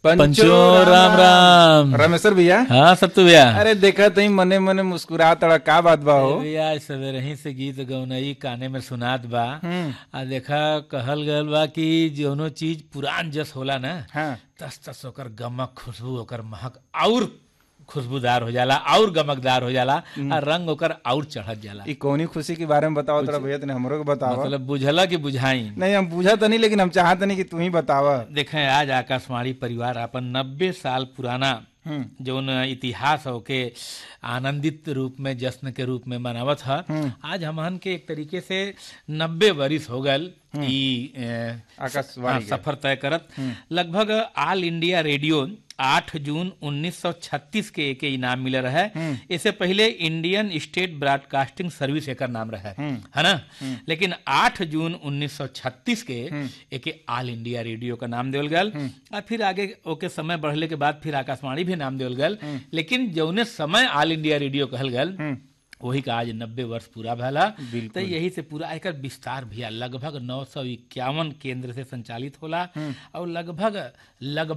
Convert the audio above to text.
पंचो राम राम रमेश्वर भैया हाँ सत्तू भैया अरे देखा तही मने मने मुस्कुरा तड़ा का बात बा हो भैया आज सवेरे ही से गीत गौनई काने में सुनात बा हम्म, आ देखा कहल गल बा कि जौनो चीज पुरान जस होला ना हाँ तस तस ओकर गमक खुशबू ओकर महक और खुशबूदार हो जाला और गमकदार हो जाला आ रंग ओकर और चढ़त जाला ई कौनी खुशी के बारे में बताओ तड़ा भैया तने हमरो के बतावा मतलब बुझला कि बुझाई नहीं हम पूछा तो नहीं लेकिन हम चाहत नहीं कि तू ही बतावा देखें आज आकाशवाणी परिवार अपन नब्बे साल पुराना हम्म जौन इतिहास हो के आनंदित रूप में जश्न के रूप में मनावत है आज हमहन के एक तरीके से नब्बे वरिस हो गल ई ए, आकाशवाणी हाँ, सफर तय करत लगभग ऑल इंडिया रेडियो 8 जून 1936 के एक इनाम मिले रहे इससे पहले इंडियन स्टेट ब्रॉडकास्टिंग सर्विस एकर नाम रहे है ना लेकिन 8 जून 1936 के एक ऑल इंडिया रेडियो का नाम देवल गल और फिर आगे ओके समय बढ़ले के बाद फिर आकाशवाणी भी नाम देवल गल लेकिन जौने समय ऑल इंडिया रेडियो कहल गल वही का आज नब्बे वर्ष पूरा भला तो यही से पूरा एकर विस्तार भैया लगभग नौ सौ इक्यावन केंद्र से संचालित होला और लगभग लगभग